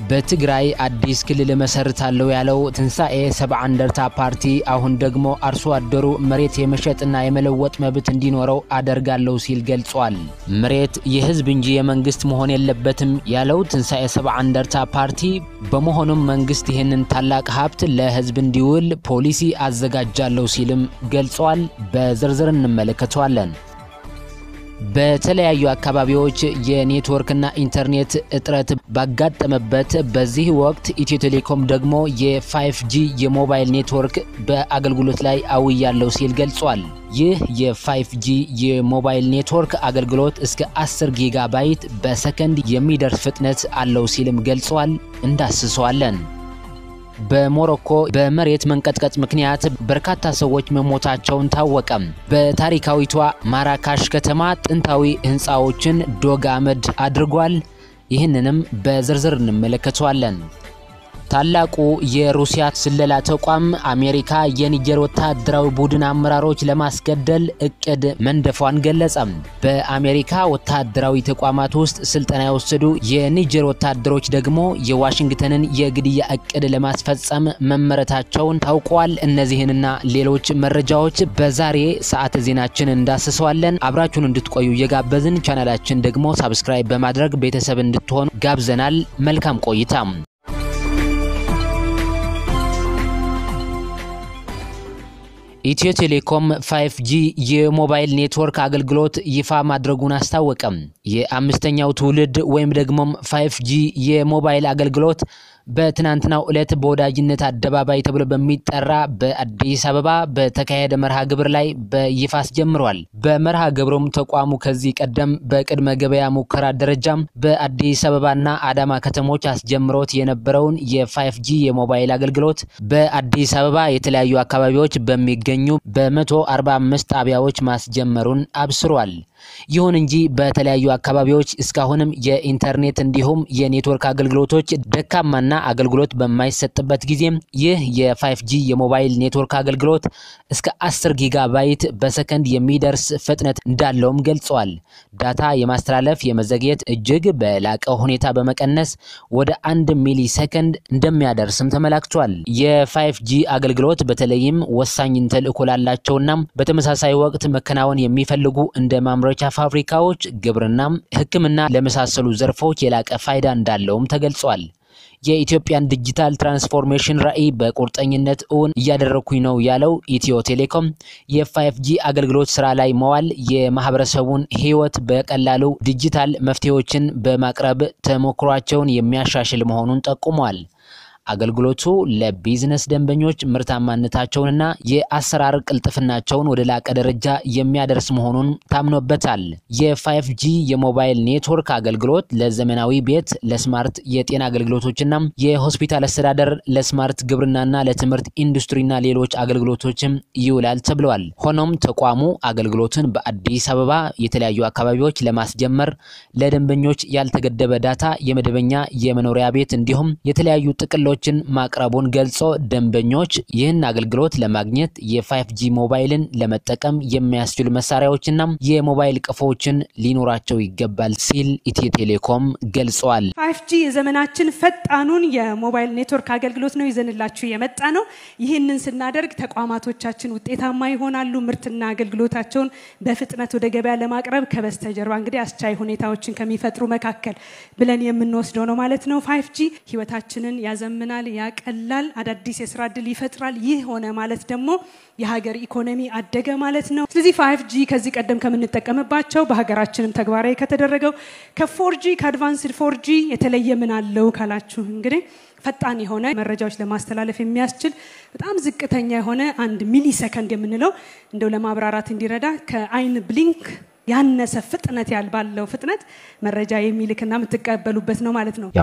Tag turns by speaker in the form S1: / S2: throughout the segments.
S1: በትግራይ አዲስ ክልል መሰርታለሁ ያለው ትንሣኤ ሰብዓ እንደርታ ፓርቲ አሁን ደግሞ አርሶ አደሩ መሬት የመሸጥና የመለወጥ መብት እንዲኖረው አደርጋለሁ ሲል ገልጿል። መሬት የህዝብ እንጂ የመንግስት መሆን የለበትም ያለው ትንሣኤ ሰብዓ እንደርታ ፓርቲ በመሆኑም መንግስት ይህንን ታላቅ ሀብት ለህዝብ እንዲውል ፖሊሲ አዘጋጃለሁ ሲልም ገልጿል። በዝርዝር እንመለከተዋለን። በተለያዩ አካባቢዎች የኔትወርክና ኢንተርኔት እጥረት ባጋጠመበት በዚህ ወቅት ኢትዮ ቴሌኮም ደግሞ የ5ጂ የሞባይል ኔትወርክ በአገልግሎት ላይ አውያለሁ ሲል ገልጿል። ይህ የ5ጂ የሞባይል ኔትወርክ አገልግሎት እስከ 10 ጊጋባይት በሰከንድ የሚደርስ ፍጥነት አለው ሲልም ገልጿል። እንዳስሰዋለን። በሞሮኮ በመሬት መንቀጥቀጥ ምክንያት በርካታ ሰዎች መሞታቸውን ታወቀም። በታሪካዊቷ ማራካሽ ከተማ ጥንታዊ ህንፃዎችን ዶግ አመድ አድርጓል። ይህንንም በዝርዝር እንመለከተዋለን። ታላቁ የሩሲያ ስለላ ተቋም አሜሪካ የኒጀር ወታደራዊ ቡድን አመራሮች ለማስገደል እቅድ መንደፏን ገለጸም። በአሜሪካ ወታደራዊ ተቋማት ውስጥ ስልጠና የወሰዱ የኒጀር ወታደሮች ደግሞ የዋሽንግተንን የግድያ እቅድ ለማስፈጸም መመረታቸውን ታውቋል። እነዚህንና ሌሎች መረጃዎች በዛሬ ሰዓት ዜናችን እንዳስሰዋለን። አብራችሁን እንድትቆዩ እየጋበዝን ቻናላችን ደግሞ ሳብስክራይብ በማድረግ ቤተሰብ እንድትሆኑ ጋብዘናል። መልካም ቆይታ። ኢትዮ ቴሌኮም 5ጂ የሞባይል ኔትወርክ አገልግሎት ይፋ ማድረጉን አስታወቀም። የአምስተኛው ትውልድ ወይም ደግሞም 5ጂ የሞባይል አገልግሎት በትናንትናው ዕለት በወዳጅነት አደባባይ ተብሎ በሚጠራ በአዲስ አበባ በተካሄደ መርሃ ግብር ላይ በይፋ አስጀምሯል። በመርሃ ግብሩም ተቋሙ ከዚህ ቀደም በቅድመ ገበያ ሙከራ ደረጃም በአዲስ አበባና አዳማ ከተሞች አስጀምሮት የነበረውን የ5ጂ የሞባይል አገልግሎት በአዲስ አበባ የተለያዩ አካባቢዎች በሚገኙ በ145 ጣቢያዎች ማስጀመሩን አብስሯል። ይሁን እንጂ በተለያዩ አካባቢዎች እስካሁንም የኢንተርኔት እንዲሁም የኔትወርክ አገልግሎቶች ደካማና አገልግሎት በማይሰጥበት ጊዜም ይህ የ5ጂ የሞባይል ኔትወርክ አገልግሎት እስከ 10 ጊጋባይት በሰከንድ የሚደርስ ፍጥነት እንዳለውም ገልጸዋል። ዳታ የማስተላለፍ የመዘግየት እጅግ በላቀ ሁኔታ በመቀነስ ወደ አንድ ሚሊ ሰከንድ እንደሚያደርስም ተመላክቷል። የ5ጂ አገልግሎት በተለይም ወሳኝ ተልዕኮ ላላቸውና በተመሳሳይ ወቅት መከናወን የሚፈልጉ እንደ ማምረቻ ፋብሪካዎች፣ ግብርናም፣ ሕክምና ለመሳሰሉ ዘርፎች የላቀ ፋይዳ እንዳለውም ተገልጿል። የኢትዮጵያን ዲጂታል ትራንስፎርሜሽን ራዕይ በቁርጠኝነት እውን እያደረኩኝ ነው ያለው ኢትዮ ቴሌኮም የ5ጂ አገልግሎት ስራ ላይ መዋል የማህበረሰቡን ህይወት በቀላሉ ዲጂታል መፍትሄዎችን በማቅረብ ተሞክሯቸውን የሚያሻሽል መሆኑን ጠቁሟል። አገልግሎቱ ለቢዝነስ ደንበኞች ምርታማነታቸውንና የአሰራር ቅልጥፍናቸውን ወደ ላቀ ደረጃ የሚያደርስ መሆኑን ታምኖበታል። የ5ጂ የሞባይል ኔትወርክ አገልግሎት ለዘመናዊ ቤት፣ ለስማርት የጤና አገልግሎቶችና የሆስፒታል አስተዳደር፣ ለስማርት ግብርናና ለትምህርት ኢንዱስትሪና ሌሎች አገልግሎቶችም ይውላል ተብለዋል። ሆኖም ተቋሙ አገልግሎትን በአዲስ አበባ የተለያዩ አካባቢዎች ለማስጀመር ለደንበኞች ያልተገደበ ዳታ፣ የመደበኛ የመኖሪያ ቤት እንዲሁም የተለያዩ ጥቅሎች ችን ማቅረቡን ገልጾ ደንበኞች ይህን አገልግሎት ለማግኘት የ5ጂ ሞባይልን ለመጠቀም የሚያስችሉ መሳሪያዎችና የሞባይል ቀፎዎችን ሊኖራቸው ይገባል ሲል ኢትዮ ቴሌኮም ገልጿል።
S2: 5ጂ የዘመናችን ፈጣኑን የሞባይል ኔትወርክ አገልግሎት ነው ይዘንላችሁ የመጣ ነው። ይህንን ስናደርግ ተቋማቶቻችን ውጤታማ ይሆናሉ። ምርትና አገልግሎታቸውን በፍጥነት ወደ ገበያ ለማቅረብ ከበስተጀርባ እንግዲህ አስቻይ ሁኔታዎችን ከሚፈጥሩ መካከል ብለን የምንወስደው ነው ማለት ነው። 5ጂ ህይወታችንን ያዘምናል ያዘምናል፣ ያቀላል፣ አዳዲስ የስራ እድል ይፈጥራል። ይህ ሆነ ማለት ደግሞ የሀገር ኢኮኖሚ አደገ ማለት ነው። ስለዚህ ፋይቭ ጂ ከዚህ ቀደም ከምንጠቀምባቸው በሀገራችንም ተግባራዊ ከተደረገው ከፎርጂ ከአድቫንስድ ፎርጂ የተለየ ምን አለው ካላችሁ እንግዲህ ፈጣን የሆነ መረጃዎች ለማስተላለፍ የሚያስችል በጣም ዝቅተኛ የሆነ አንድ ሚሊ ሰከንድ የምንለው እንደው ለማብራራት እንዲረዳ ከአይን ብሊንክ ያነሰ ፍጥነት ያል ባለው ፍጥነት መረጃ የሚልክና የምትቀበሉበት ነው ማለት ነው።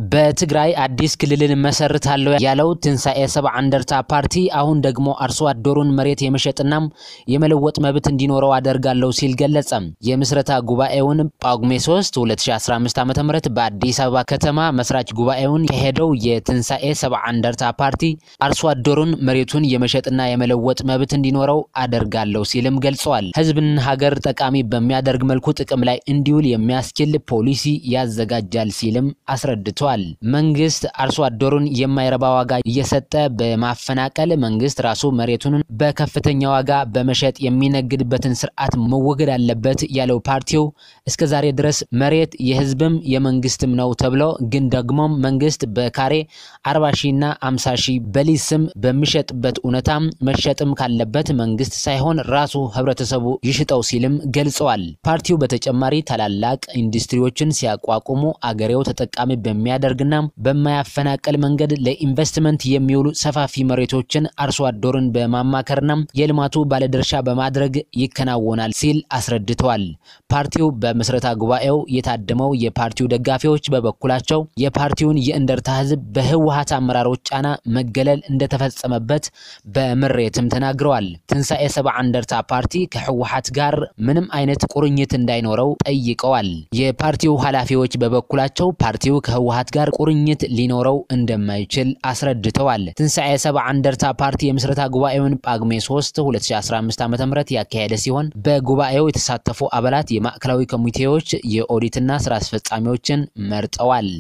S1: በትግራይ አዲስ ክልልን መሰርታለሁ ያለው ትንሣኤ ሰብዓ እንደርታ ፓርቲ አሁን ደግሞ አርሶ አደሩን መሬት የመሸጥና የመለወጥ መብት እንዲኖረው አደርጋለሁ ሲል ገለጸ። የምስረታ ጉባኤውን ጳጉሜ 3 2015 ዓ.ም በአዲስ አበባ ከተማ መስራች ጉባኤውን የሄደው የትንሣኤ ሰብዓ እንደርታ ፓርቲ አርሶ አደሩን መሬቱን የመሸጥና የመለወጥ መብት እንዲኖረው አደርጋለሁ ሲልም ገልጸዋል። ህዝብን ሀገር ጠቃሚ በሚያደርግ መልኩ ጥቅም ላይ እንዲውል የሚያስችል ፖሊሲ ያዘጋጃል ሲልም አስረድቷል። መንግስት አርሶ አደሩን የማይረባ ዋጋ እየሰጠ በማፈናቀል መንግስት ራሱ መሬቱን በከፍተኛ ዋጋ በመሸጥ የሚነግድበትን ስርዓት መወገድ አለበት ያለው ፓርቲው እስከ ዛሬ ድረስ መሬት የህዝብም የመንግስትም ነው ተብሎ ግን ደግሞ መንግስት በካሬ 40 ሺና 50 ሺ በሊዝ ስም በሚሸጥበት እውነታ መሸጥም ካለበት መንግስት ሳይሆን ራሱ ህብረተሰቡ ይሽጠው ሲልም ገልጸዋል። ፓርቲው በተጨማሪ ታላላቅ ኢንዱስትሪዎችን ሲያቋቁሙ አገሬው ተጠቃሚ በሚያደርግና በማያፈናቀል መንገድ ለኢንቨስትመንት የሚውሉ ሰፋፊ መሬቶችን አርሶ አደሩን በማማከርና የልማቱ ባለድርሻ በማድረግ ይከናወናል ሲል አስረድተዋል። ፓርቲው በምስረታ ጉባኤው የታደመው የፓርቲው ደጋፊዎች በበኩላቸው የፓርቲውን የእንደርታ ህዝብ በህወሀት አመራሮች ጫና መገለል እንደተፈጸመበት በምሬትም ተናግረዋል። ትንሣኤ ሰብዓ እንደርታ ፓርቲ ከህወሀት ጋር ምንም አይነት ቁርኝት እንዳይኖረው ጠይቀዋል። የፓርቲው ኃላፊዎች በበኩላቸው ፓርቲው ከህወሀት ጋር ቁርኝት ሊኖረው እንደማይችል አስረድተዋል። ትንሣኤ ሰብዓ እንደርታ ፓርቲ የምስረታ ጉባኤውን ጳጉሜ 3 2015 ዓ.ም ያካሄደ ሲሆን በጉባኤው የተሳተፉ አባላት የማዕከላዊ ኮሚቴዎች፣ የኦዲትና ስራ አስፈጻሚዎችን መርጠዋል።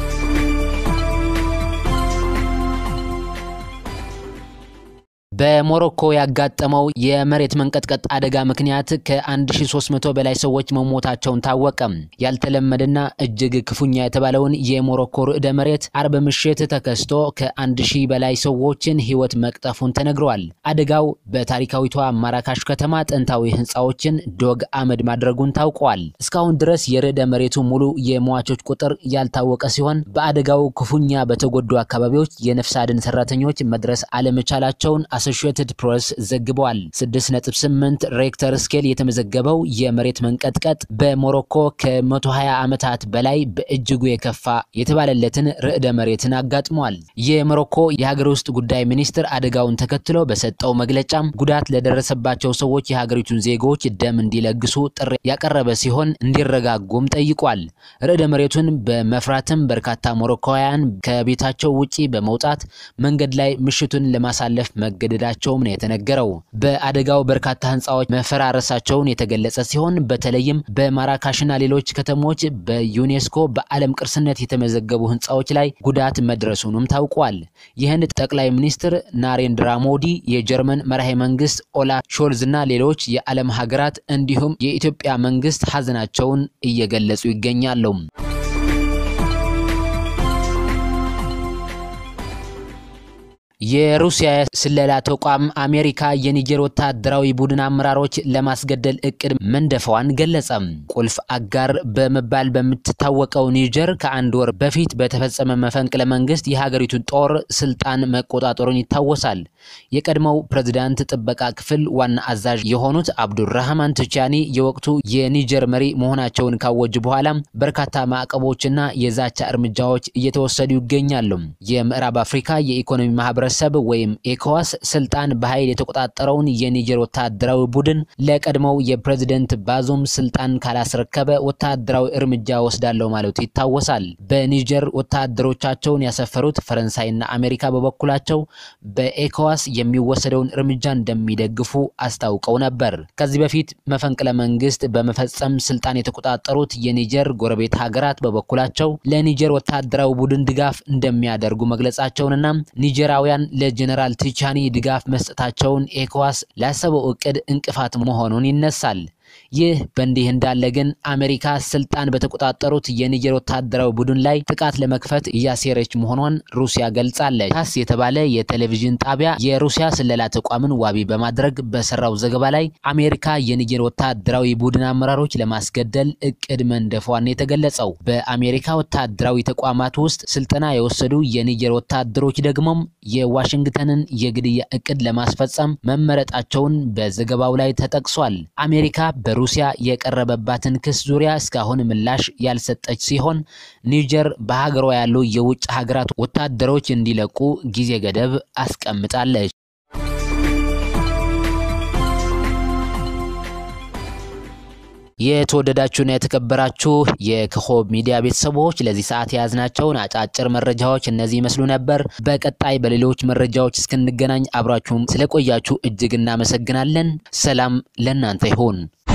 S1: በሞሮኮ ያጋጠመው የመሬት መንቀጥቀጥ አደጋ ምክንያት ከ1300 በላይ ሰዎች መሞታቸውን ታወቀ። ያልተለመደና እጅግ ክፉኛ የተባለውን የሞሮኮ ርዕደ መሬት አርብ ምሽት ተከስቶ ከ1000 በላይ ሰዎችን ህይወት መቅጠፉን ተነግረዋል። አደጋው በታሪካዊቷ ማራካሽ ከተማ ጥንታዊ ህንፃዎችን ዶግ አመድ ማድረጉን ታውቋል። እስካሁን ድረስ የርዕደ መሬቱ ሙሉ የሟቾች ቁጥር ያልታወቀ ሲሆን በአደጋው ክፉኛ በተጎዱ አካባቢዎች የነፍስ አድን ሰራተኞች መድረስ አለመቻላቸውን አሶሺየትድ ፕሬስ ዘግቧል። 6.8 ሬክተር ስኬል የተመዘገበው የመሬት መንቀጥቀጥ በሞሮኮ ከ120 ዓመታት በላይ በእጅጉ የከፋ የተባለለትን ርዕደ መሬትን አጋጥሟል። የሞሮኮ የሀገር ውስጥ ጉዳይ ሚኒስትር አደጋውን ተከትሎ በሰጠው መግለጫም ጉዳት ለደረሰባቸው ሰዎች የሀገሪቱን ዜጎች ደም እንዲለግሱ ጥሪ ያቀረበ ሲሆን እንዲረጋጉም ጠይቋል። ርዕደ መሬቱን በመፍራትም በርካታ ሞሮኮውያን ከቤታቸው ውጪ በመውጣት መንገድ ላይ ምሽቱን ለማሳለፍ መገደ መገደዳቸውም ነው የተነገረው። በአደጋው በርካታ ህንፃዎች መፈራረሳቸውን የተገለጸ ሲሆን በተለይም በማራካሽና ሌሎች ከተሞች በዩኔስኮ በዓለም ቅርስነት የተመዘገቡ ህንፃዎች ላይ ጉዳት መድረሱንም ታውቋል። የህንድ ጠቅላይ ሚኒስትር ናሬንድራ ሞዲ፣ የጀርመን መራሄ መንግስት ኦላፍ ሾልዝ እና ሌሎች የዓለም ሀገራት እንዲሁም የኢትዮጵያ መንግስት ሀዘናቸውን እየገለጹ ይገኛሉ። የሩሲያ ስለላ ተቋም አሜሪካ የኒጀር ወታደራዊ ቡድን አመራሮች ለማስገደል እቅድ መንደፈዋን ገለጸ። ቁልፍ አጋር በመባል በምትታወቀው ኒጀር ከአንድ ወር በፊት በተፈጸመ መፈንቅለ መንግስት የሀገሪቱን ጦር ስልጣን መቆጣጠሩን ይታወሳል። የቀድሞው ፕሬዝዳንት ጥበቃ ክፍል ዋና አዛዥ የሆኑት አብዱራህማን ቱቻኒ የወቅቱ የኒጀር መሪ መሆናቸውን ካወጁ በኋላ በርካታ ማዕቀቦችና የዛቻ እርምጃዎች እየተወሰዱ ይገኛሉ። የምዕራብ አፍሪካ የኢኮኖሚ ማህበረሰብ ወይም ኤኮዋስ ስልጣን በኃይል የተቆጣጠረውን የኒጀር ወታደራዊ ቡድን ለቀድሞው የፕሬዝደንት ባዙም ስልጣን ካላስረከበ ወታደራዊ እርምጃ ወስዳለው ማለቱ ይታወሳል። በኒጀር ወታደሮቻቸውን ያሰፈሩት ፈረንሳይና አሜሪካ በበኩላቸው በኤኮዋስ የሚወሰደውን እርምጃ እንደሚደግፉ አስታውቀው ነበር። ከዚህ በፊት መፈንቅለ መንግስት በመፈጸም ስልጣን የተቆጣጠሩት የኒጀር ጎረቤት ሀገራት በበኩላቸው ለኒጀር ወታደራዊ ቡድን ድጋፍ እንደሚያደርጉ መግለጻቸውንና ኒጀራውያን ለጀነራል ቲቻኒ ድጋፍ መስጠታቸውን ኤኮዋስ ላሰበው እቅድ እንቅፋት መሆኑን ይነሳል። ይህ በእንዲህ እንዳለ ግን አሜሪካ ስልጣን በተቆጣጠሩት የኒጀር ወታደራዊ ቡድን ላይ ጥቃት ለመክፈት እያሴረች መሆኗን ሩሲያ ገልጻለች። ታስ የተባለ የቴሌቪዥን ጣቢያ የሩሲያ ስለላ ተቋምን ዋቢ በማድረግ በሰራው ዘገባ ላይ አሜሪካ የኒጀር ወታደራዊ ቡድን አመራሮች ለማስገደል እቅድ መንደፏን የተገለጸው። በአሜሪካ ወታደራዊ ተቋማት ውስጥ ስልጠና የወሰዱ የኒጀር ወታደሮች ደግሞም የዋሽንግተንን የግድያ እቅድ ለማስፈጸም መመረጣቸውን በዘገባው ላይ ተጠቅሷል። አሜሪካ በሩ ሩሲያ የቀረበባትን ክስ ዙሪያ እስካሁን ምላሽ ያልሰጠች ሲሆን ኒጀር በሀገሯ ያሉ የውጭ ሀገራት ወታደሮች እንዲለቁ ጊዜ ገደብ አስቀምጣለች። የተወደዳችሁና የተከበራችሁ የኮከብ ሚዲያ ቤተሰቦች ለዚህ ሰዓት የያዝናቸውን አጫጭር መረጃዎች እነዚህ ይመስሉ ነበር። በቀጣይ በሌሎች መረጃዎች እስክንገናኝ አብራችሁም ስለቆያችሁ እጅግ እናመሰግናለን። ሰላም ለእናንተ ይሁን።